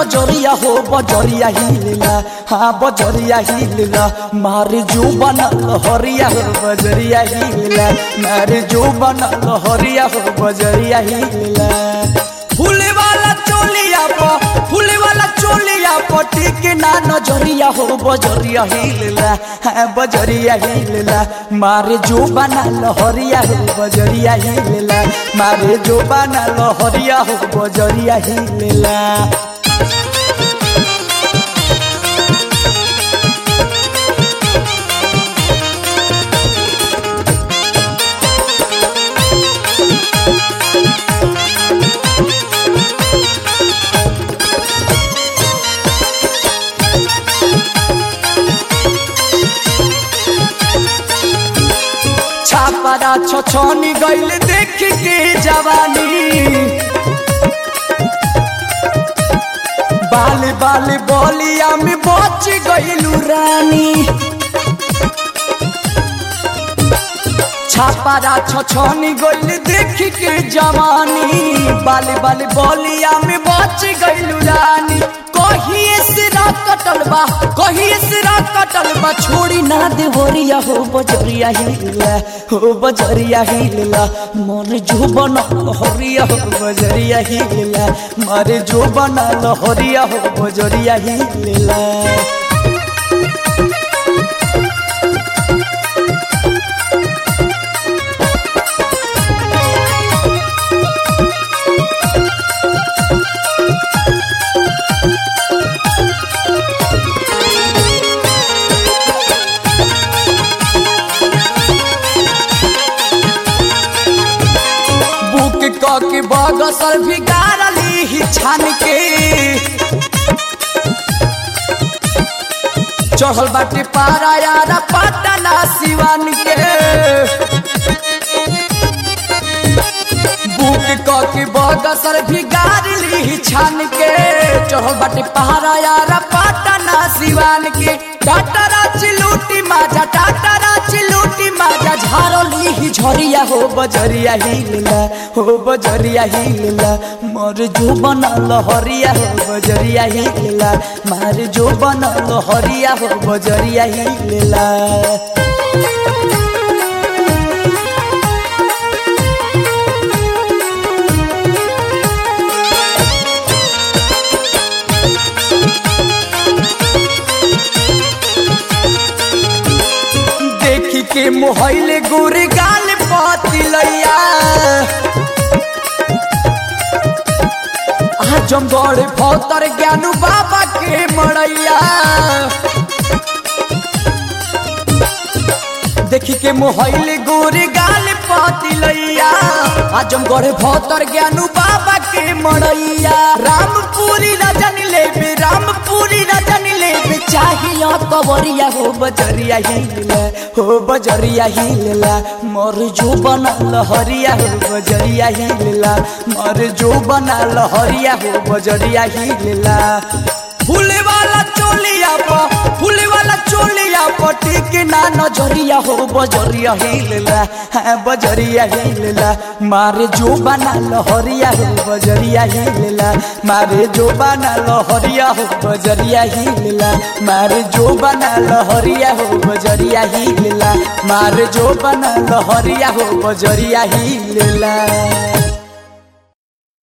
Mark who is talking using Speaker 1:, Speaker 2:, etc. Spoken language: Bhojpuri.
Speaker 1: नजरिया हो बजरिया हिलला हाँ बजरिया हिलला मारे जो बनल हरिया हो बजरिया हिलला मारे जो बनल हरिया हो बजरिया हिलला फूले वाला चोलिया प फूले वाला चोलिया पटी के ना नजरिया हो बजरिया हिलला हाँ बजरिया हिलला मारे जो बना लहरिया हो बजरिया हिलला मारे जो बना लहरिया हो बजरिया हिलला छापरा छछनी गइल देख के जवानी बाल बाल बोलिया में बच गइलू रानी छापरा छछनी गइल देख के जवानी बाल बाल बोलिया में बच गइलू रानी कहिए सिरा कटल बा कहिए सिरा कटल बा छोड़ी ना देवरिया हो बजरिया हिलला हो बजरिया हिलला मन जो बना हरिया हो बजरिया हिलला मारे जो बना हरिया हो बजरिया हिलला बुक क के बगसर भी गारली ही छान के चढ़ल बाटे पारा यारा पटना सिवान के बुक क के बगसर भी गारली ही छान के चढ़ल बाटे पहाड़ा यारा पटना सिवान के टाटरा चिलूटी माजा टाटरा चिलूटी माजा झारली ही झरिया हो बजरिया हिलला हो बजरिया हिलला मोर जो बनल हरिया हो बजरिया हिलला मार जो बनल हरिया हो बजरिया हिलला देखी के मोहले गोरे गाल पातिलैया आजमगढ़ भौतर ज्ञानू बाबा के मड़ैया देखी के मोहले गोरे गाल पातिलैया आजमगढ़ भौतर ज्ञानू बाबा के मड़ैया रामपुरी रजन लेबे रामपुरी रजन लेबे चाहिए कवरिया हो बजरिया हिलला हो बजरिया हिलला मोर जो बनल हरिया हो बजरिया हिलला मोर जो बनल हरिया हो बजरिया हिलला फूले वाला चोलिया प फूले वाला चोलिया पटी के ना नजरिया हो बजरिया हिलला हाँ बजरिया हिलला मारे जो बना लहरिया हो बजरिया हिलला मारे जो बना लहरिया हो बजरिया हिलला मारे जो बना लहरिया हो बजरिया हिलला मारे जो बना लहरिया हो बजरिया हिलला